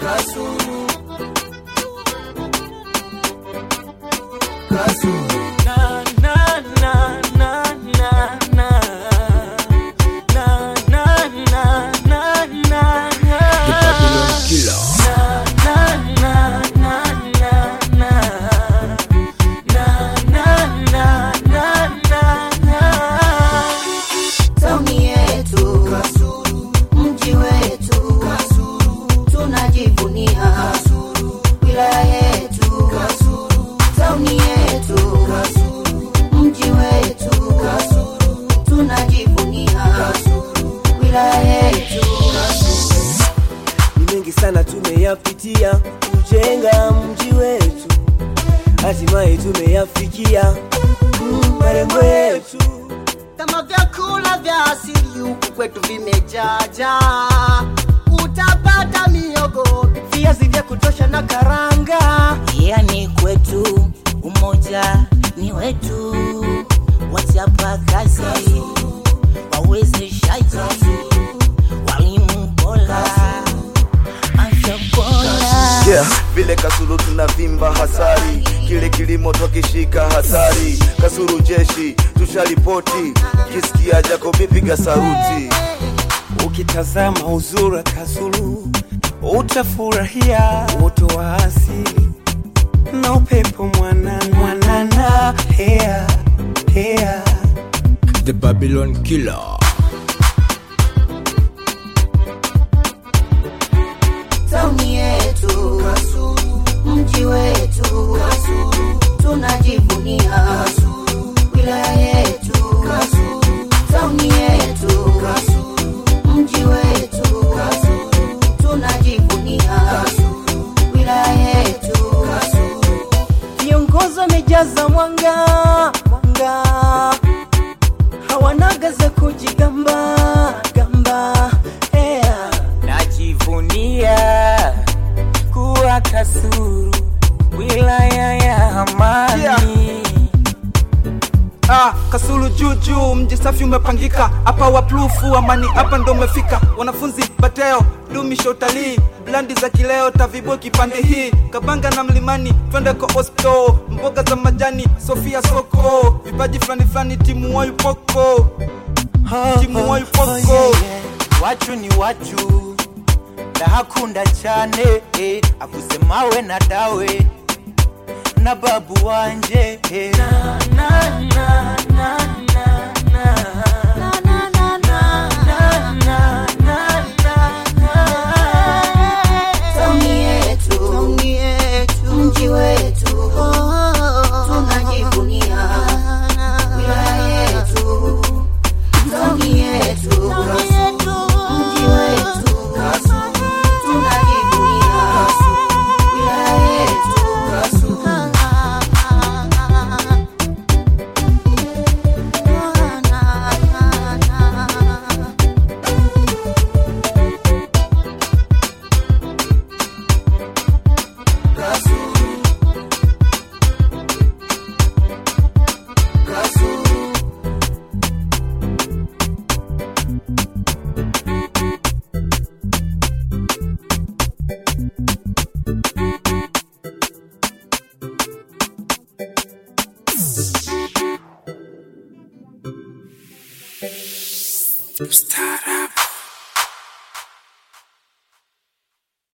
Kasulu. Kasulu. Na, na, na, na, na, na. Na, na, na, na, na, na. The Babylon Killer. Na, na, na, na, na, na. Na, na, na, na, na, na. Tauni yetu Kasulu. mji wetu Kasulu. tunajivunia Kasulu. wilaya yetu Kasulu. tauni yetu Kasulu. mji wetu Kasulu. tunajivunia Kasulu. wilaya yetu ni mengi sana tumeyapitia kujenga mji wetu, hatimaye tumeyafikia mm, malengo yetu. kama vyakula vya asili huku kwetu vimejaja, utapata miogo, viazi vya kutosha na karanga. yani kwetu umoja ni wetu, wachapa kazi, wawezeshaji, walimu bora, afya bora. yeah. vile kasulu tunavimba hasari kile kilimo twakishika hatari kasulu jeshi tusharipoti kisikia jakobi piga saruti Ukitazama uzuri wa Kasulu utafurahia uoto wa asili na upepo mwanana mwanana, hea hea The Babylon Killer. tauni yetu Kasulu. mji wetu Kasulu. tunajivunia Kasulu. wilaya yetu Kasulu. tauni yetu Kasulu. mji wetu Kasulu. tunajivunia Kasulu. wilaya yetu Kasulu. viongozi wamejaza mwanga mwanga, hawanaga za kujigamba gamba yeah. Najivunia kuwa Kasulu, wilaya ya amani Yeah. Ah, Kasulu juu juu, mji safi umepangika hapa, waplufu amani hapa ndo umefika. Wanafunzi bateo dumisha utalii, blandi za kileo tavibo kipande hii, Kabanga na Mlimani twende kwa hospital, mboga za majani Sofia soko, vipaji fulani fulani timu wayu poko, timu wayu poko. wacu ni wacu ndahakunda cyane eh, akusemawe na dawe na babu wanje eh. na, na, na, na,